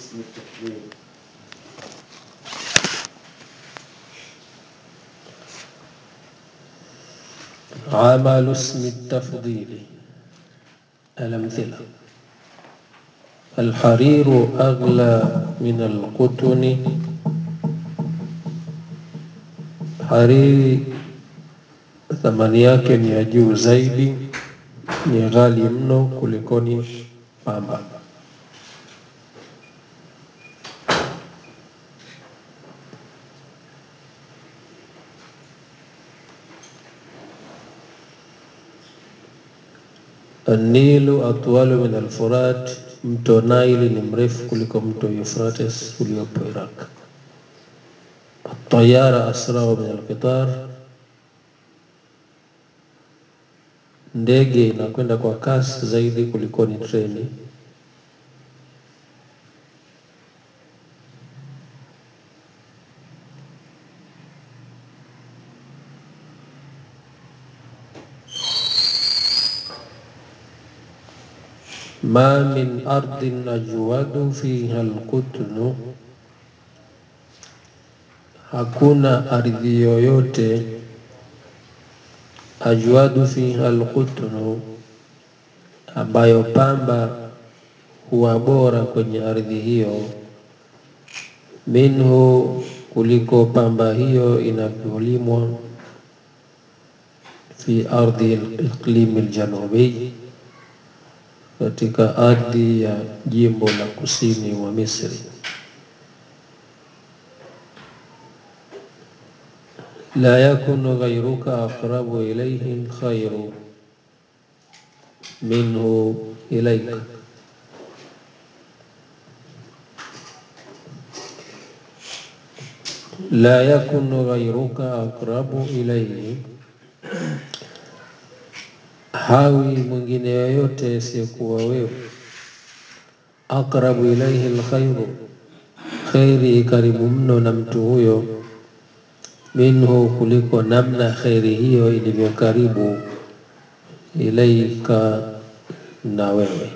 اسم التفضيل عمل اسم التفضيل الأمثلة الحرير أغلى من القطن hariri thamani yake ni ya juu zaidi, ni ghali mno kulikoni pamba. Nilu atwalu min alfurat, mto Naili ni mrefu kuliko mto Euphrates uliopo Iraq. Tayara asrau min alqitar, ndege inakwenda kwa kasi zaidi kuliko ni treni. ma min ardhin ajwadu fiha alqutnu, hakuna ardhi yoyote ajwadu fiha alqutnu, ambayo pamba huwa bora kwenye ardhi hiyo, minhu, kuliko pamba hiyo inavyolimwa fi ardhi iqlimi aljanubi, katika ardhi ya jimbo la kusini mwa Misri. la yakunu ghayruka aqrabu ilayhi alkhairu minhu ilayka, la yakunu ghayruka aqrabu ilayhi, hawi mwingine yoyote asiyekuwa wewe, aqrabu ilayhi alkhairu, khairi karibu mno na mtu huyo, minhu, kuliko namna khairi hiyo ilivyo karibu ilaika, na wewe.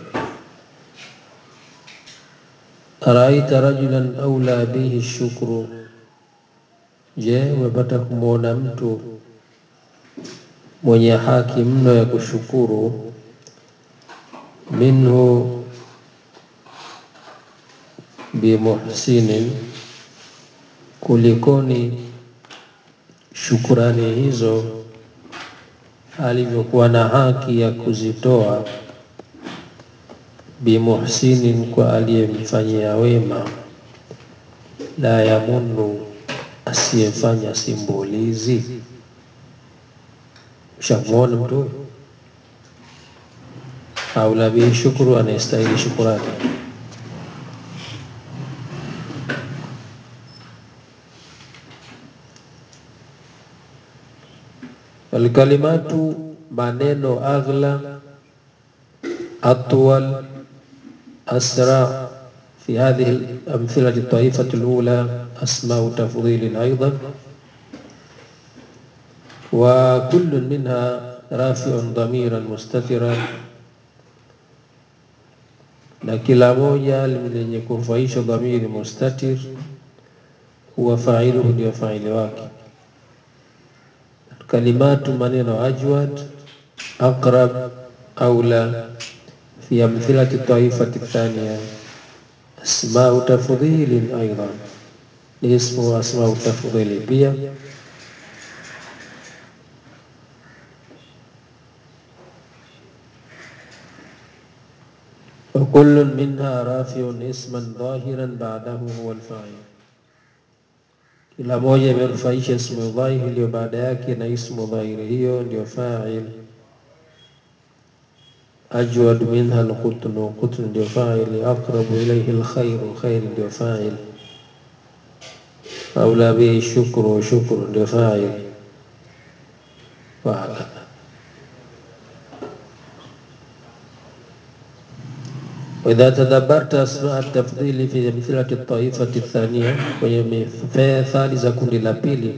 Araita rajulan aula bihi shukru, je, umepata kumwona mtu mwenye haki mno ya kushukuru, minhu bimuhsinin, kulikoni shukurani hizo alivyokuwa na haki ya kuzitoa, bimuhsinin, kwa aliyemfanyia wema, la yamunnu, asiyefanya simbulizi. Ushamwona mtu huyo aula bihi shukuru, anayestahili shukurani. Alkalimatu, maneno aghla, atwal, asra fi hadhihi alamthilati taifati alula asmau tafdhilin aidan wa kullun minha rafiun dhamiran mustatiran, na kila moja lenye kufaisha dhamiri mustatir, huwa failuhu, ndio faili wake. Kalimatu, maneno ajwad, aqrab, aula, fi amthilati taifati thaniya asmau tafdhilin aidan, ni ismu asmau tafdhili pia وكل منها رافع اسما ظاهرا بعده هو الفاعل kila moja imerufaisha ismu dhahiri iliyo baada yake na ismu dhahiri hiyo ndio fa'il. Ajwad minha alqutnu, qutnu ndio fa'il. Aqrabu ilayhi alkhairu, khair ndio fa'il. Aula bihi shukru, shukru ndio fa'il. Wa hakadha. وإذا تدبرت أسماء التفضيل في أمثلة الطائفة الثانية kwenye mithali za kundi la pili,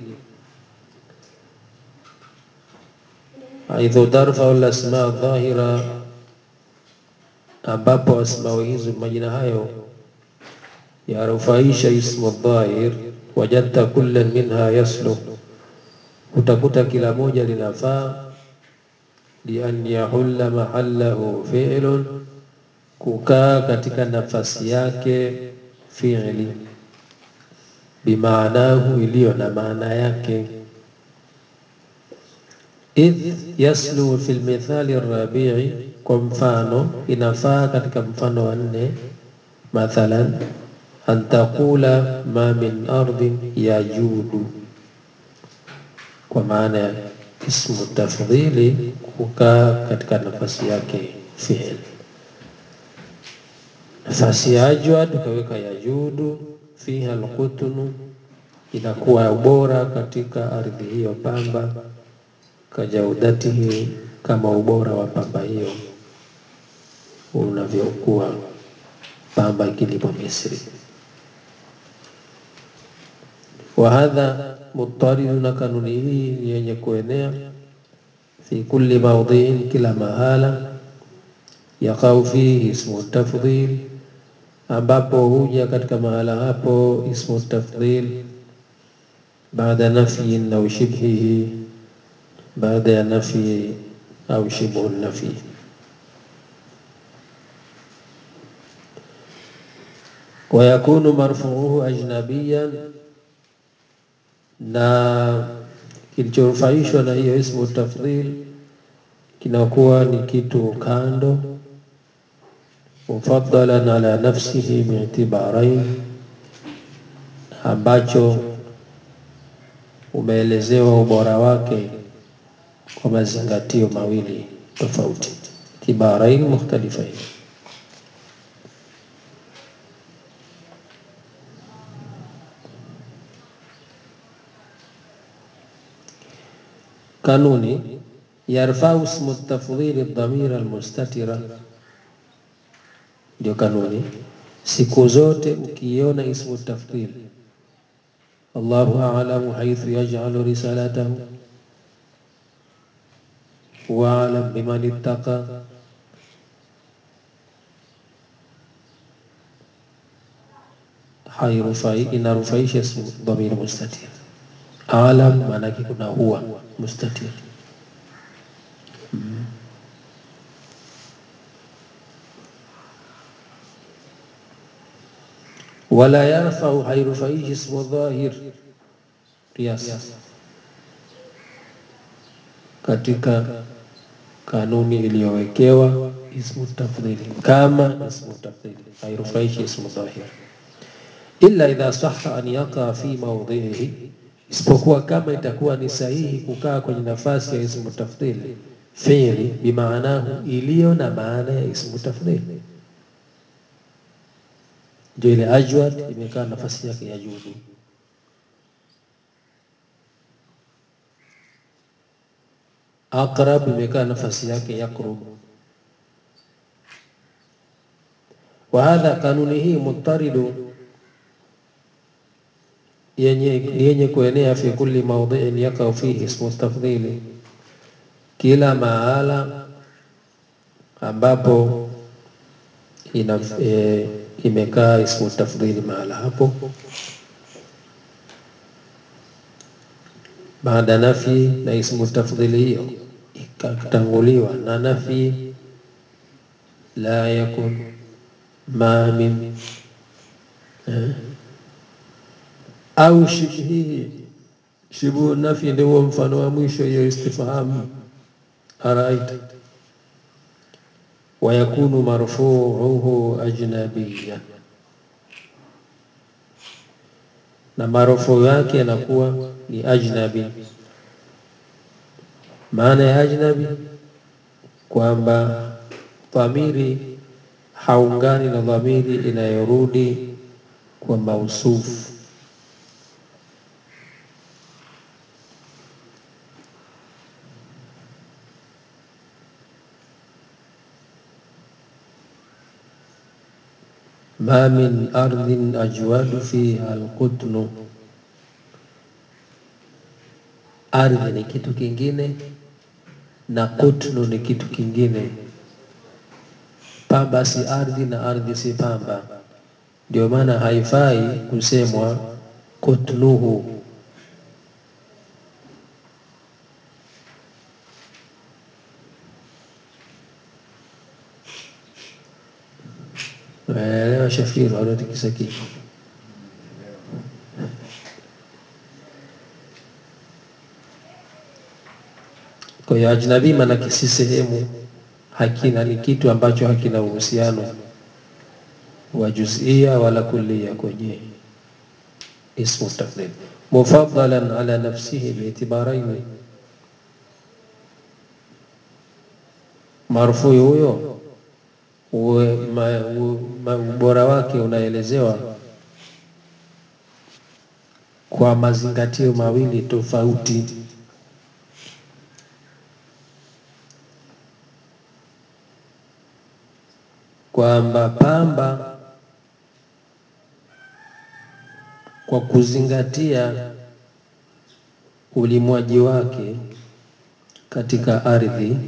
haithu tarfau al-asmaa dhahira, ambapo asmau hizo majina hayo yarufaisha ismu dhahir, wajadta kullan minha yasluh, utakuta kila moja linafaa lian yahulla mahallahu fi'lun, kukaa katika nafasi yake fi'li bimaanahu, iliyo na maana yake. Idh yaslu fi lmithali rabii, kwa mfano inafaa katika mfano wa nne, mathalan an taqula ma min ardhin yajudu, kwa maana ya ismu tafdhili kukaa katika nafasi yake fi'l. Nafasi ya ajwad ukaweka yajudu, fiha alqutnu, inakuwa ubora katika ardhi hiyo pamba, kajaudatihi, kama ubora wa pamba hiyo unavyokuwa pamba ikilipwa Misri. Wa hadha muttaridu, na kanuni hii ni yenye kuenea fi kulli mawdhiin, kila mahala yaqau fihi ismu tafdhil, ambapo huja katika mahala hapo ismu tafdhil baada nafyin au shibhihi, baada ya nafyi au shibhu nafyi. Wa yakunu marfuuhu ajnabiyan, na kilichorufaishwa na hiyo ismu tafdhil kinakuwa ni kitu kando, mufaddalan ala nafsihi bi'tibarain, ambacho umeelezewa ubora wake kwa mazingatio mawili tofauti, tibarain mukhtalifain. Kanuni yarfau ismu tafdhili dhamira almustatira, ndio kanuni. Siku zote ukiona ismu tafdhil, Allahu a'lamu haythu yaj'alu risalatahu wa a'lam biman ittaqa, hairufai inarufaisha ismu dhamir mustatir. A'lam maanake kuna huwa mustatir wala yarfau, hairufaishi ismu dhahir qiyas, katika kanuni iliyowekewa ismu tafdhili, kama ismu tafdhili hairufaishi ismu dhahir, illa idha sahha an yaqa fi mawdhihi, isipokuwa kama itakuwa ni sahihi kukaa kwenye nafasi ya ismu tafdhili fi'li bimaanahu, iliyo na maana ya ismu tafdhili ndio ile ajwad imekaa nafasi yake ya judu. Aqrab imekaa nafasi yake yaqrub. Wa hadha, kanuni hii muttaridu, yenye yenye kuenea fi kulli mawdhi'in yaqau fihi ismu tafdhili, kila mahala ambapo ina e, imekaa ismu tafdhili mahala hapo baada nafi na ismu tafdhili hiyo ikatanguliwa na nafi, la yakun ma min eh, au shibhihi. Shibhu nafi ndio huo mfano wa mwisho, hiyo istifhamu araita. Wa yakunu marfuuhu ajnabiyan, na marufuu yake yanakuwa ni ajnabi. Maana ya ajnabi kwamba dhamiri haungani na dhamiri inayorudi kwa mausufu. Ma min ardhin ajwadu fiha alqutnu, ardhi ni kitu kingine na kutnu ni kitu kingine. Pamba si ardhi na ardhi si pamba. ndio maana haifai kusemwa kutluhu Elewa Shafiru, anatikisa kichwa. Kwa hiyo ajnabi maanake si sehemu, hakina ni kitu ambacho hakina uhusiano wa juzia wala kullia kwenye ismu tafdhil, mufaddalan ala nafsihi biitibaraini, marfui huyo uwe- ma- u- ma- ubora wake unaelezewa kwa mazingatio mawili tofauti. kwamba pamba kwa kuzingatia ulimwaji wake katika ardhi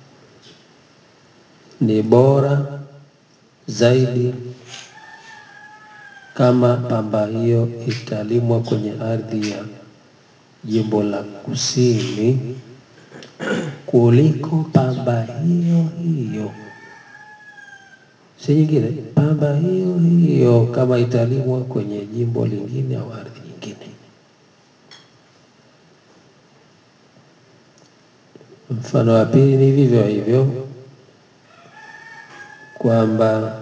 ni bora zaidi kama pamba hiyo italimwa kwenye ardhi ya jimbo la kusini kuliko pamba hiyo hiyo, si nyingine, pamba hiyo hiyo kama italimwa kwenye jimbo lingine au ardhi nyingine. Mfano wa pili ni vivyo hivyo kwamba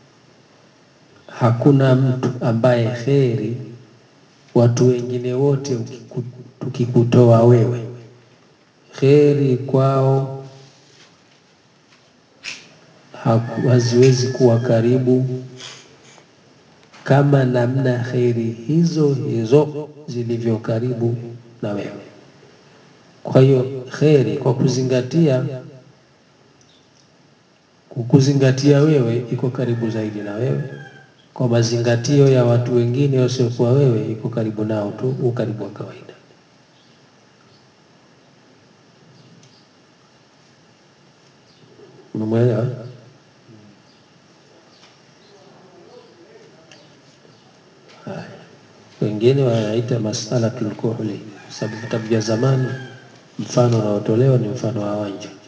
hakuna mtu ambaye kheri watu wengine wote ukiku- tukikutoa wewe kheri kwao haku- haziwezi kuwa karibu kama namna kheri hizo hizo zilivyo karibu na wewe. Kwa hiyo kheri kwa kuzingatia kukuzingatia wewe iko karibu zaidi na wewe, kwa mazingatio ya watu wengine wasiokuwa wewe iko karibu nao tu, ukaribu wa kawaida. Umeelewa? Haya. Wengine wanaita masalatul kuhli, sababu vitabu vya zamani mfano unaotolewa ni mfano wa wanja.